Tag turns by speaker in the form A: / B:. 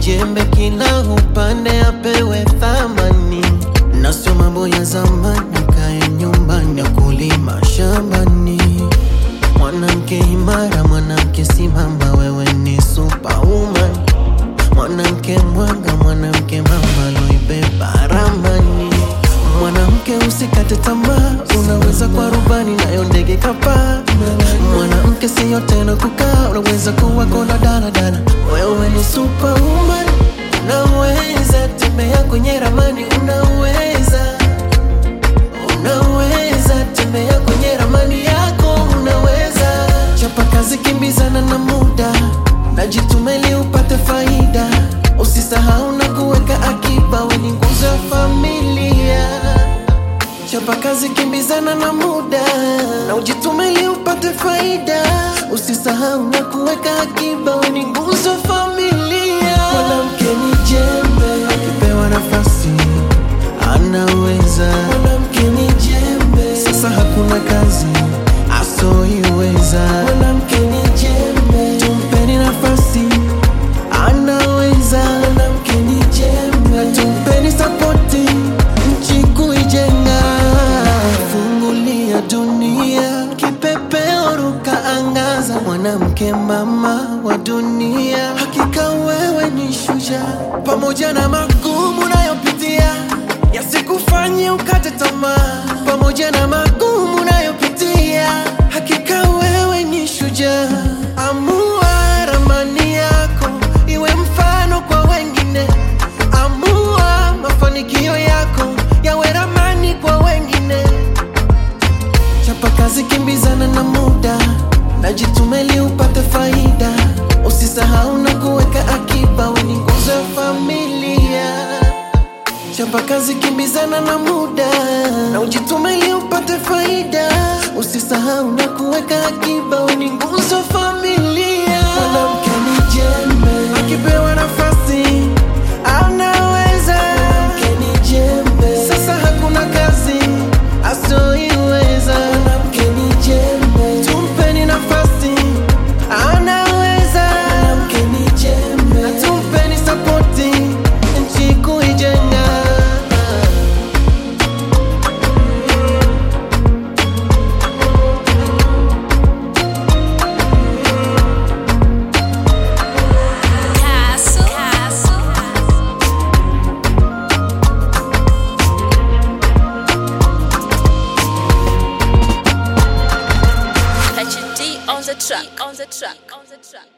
A: jembe kila upande apewe thamani, na sio mambo ya zamani, kae nyumbani akulima shambani. Mwanamke imara, mwanamke simama, wewe ni superwoman. Mwanamke mwanga, mwanamke mama loibeba ramani. Mwanamke usikate tamaa, unaweza kwa rubani nayo ndege kapaa. Mwanamke siyo tena kukaa, unaweza kuwa kona daladala. Wewe ni superwoman, unaweza tembea kwenye ramani, unaweza unaweza tembea kwenye ramani yako, unaweza chapa kazi, kimbizana na muda, najitume ili upate faida. Usisahau na kuweka akiba, we ni nguzo ya familia. Chapa kazi, kimbizana na muda, na ujitume ili upate faida. Usisahau na kuweka akiba, we ni nguzo ya familia. Mwanamke ni jembe, akipewa nafasi anaweza. Mwanamke ni jembe, sasa hakuna kazi asoiweza. Mwanamke ni jembe, tumpeni nafasi anaweza. Mwanamke ni jembe, na tumpeni sapoti nchi kuijenga. Fungulia dunia, kipepeo ruka angaza. Mwanamke mama wa dunia, hakika wewe ni shujaa, pamoja na magumu unayopitia yasikufanye ukate tamaa, pamoja na magumu unayopitia, hakika wewe ni shujaa. Amua ramani yako iwe mfano kwa wengine, amua mafanikio yako yawe ramani kwa wengine. Chapa kazi, kimbizana na muda, najitume ili upate faida. Usisahau na kuweka akiba, we ni nguzo ya familia. Chapa kazi, kimbizana na muda, na ujitume ili upate faida. Usisahau na kuweka akiba, we ni nguzo ya familia. Mwanamke ni jembe, akipewa nafasi anaweza. Mwanamke ni jembe, sasa hakuna kazi asoiweza. Mwanamke ni jembe, tumpeni nafasi anaweza. Mwanamke ni jembe, na tumpeni sapoti nchi kuijenga.
B: Castle. Castle. Touching D on the track. On the track. On the track.